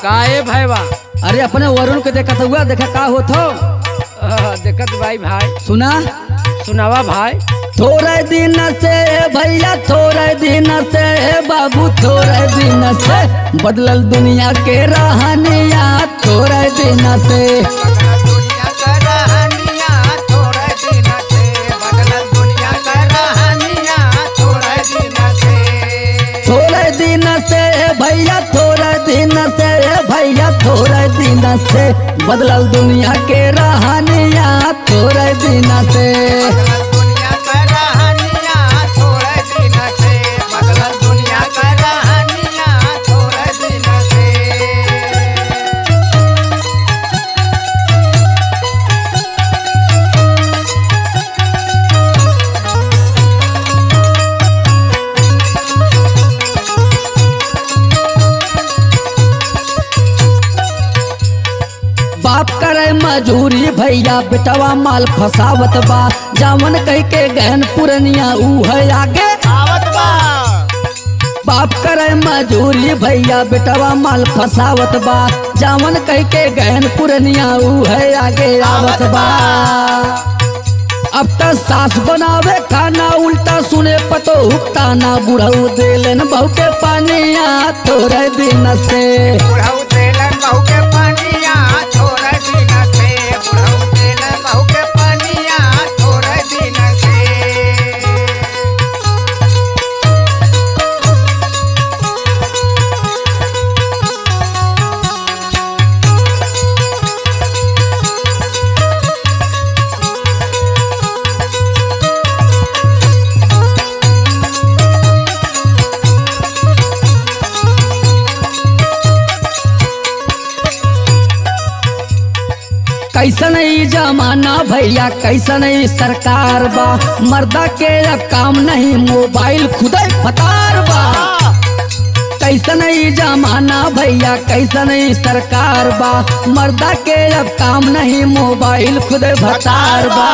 काहे भैया अरे अपने वरुण के देखा हुआ देखा का होत हो देखत भाई भाई सुना सुनावा भाई थोड़े दिन से भैया थोड़े दिन से बाबू थोड़े दिन से बदलल दुनिया के रहनिया थोड़े दिन से दुनिया का रहनिया थोड़े दिन से बदलल दुनिया का रहनिया थोड़े दिन से थोड़े दिन से भैया थोड़े दिन से भैया थोड़े दिन से बदलल दुनिया के रहनिया थोड़े दिन से बदलल दुनिया का रहनिया थोड़े दिन से बदलल दुनिया का रहनिया थोड़े दिन से बाप करे मजूरी भैया बेटवा माल फसावत बा जावन कह के गहन पुरनिया ऊ है आगे आवत बा बाप करे मजूरी भैया बेटवा माल फसावत बा जावन कह के गहन पुरनिया ऊ है आगे आवत बा अब त सास बनावे खाना उल्टा सुने पतो हुक्ता ना बुढ़ऊ देलन बहु के पानिया थोड़े दिन से बुढ़ऊ तेलन बहू के पानिया थोड़े दिन से बुढ़ऊ तेलन बहू के पानिया थोड़े दिन से कैसन ई जमाना भैया कैसन ई सरकार बा मर्दा के अब काम नहीं मोबाइल खुदे फतार बा कैसन ई जमाना भैया कैसन ई सरकार बा मर्दा के अब काम नहीं मोबाइल खुदे फतार बा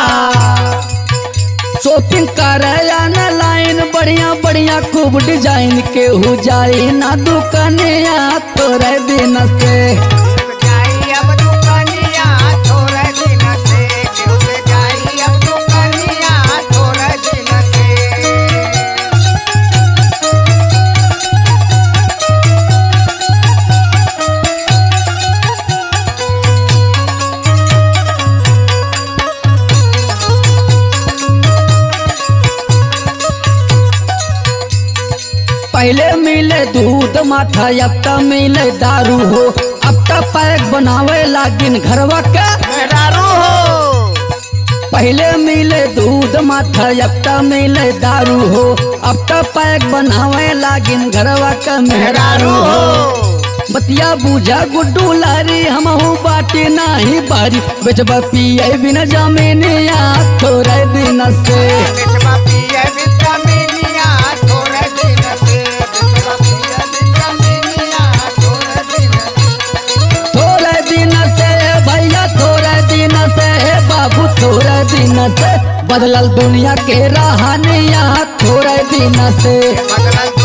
शॉपिंग करे या न लाइन बढ़िया बढ़िया खूब डिजाइन के हो जाए ना दुकानिया तोरे दिन से जाई अब दुकानिया थोड़े दिन से केहू जाई अब दुकानिया थोड़े दिन से पहले मिले दूध माथा अब त मिले दारू हो अब त पैक बनावे लागिन घरवा के मेहरारू हो पहले मिले दूध माथा अब त मिले दारू हो अब त पैक बनावे लागिन घरवा के मेहरारू हो बतिया बूझा गुड्डू लारी हमहू बाटी नाही बारी बेचबा पिए बिना जमीनिया थोड़े दिन से बिचवा पिए विटामिनिया थोड़े दिन से बिचवा पिए विटामिनिया थोड़े दिन से थोड़े दिन से भैया थोड़े दिन से बाबू थोड़े दिन से बदलल दुनिया के रहनिया थोड़े दिन से बदलल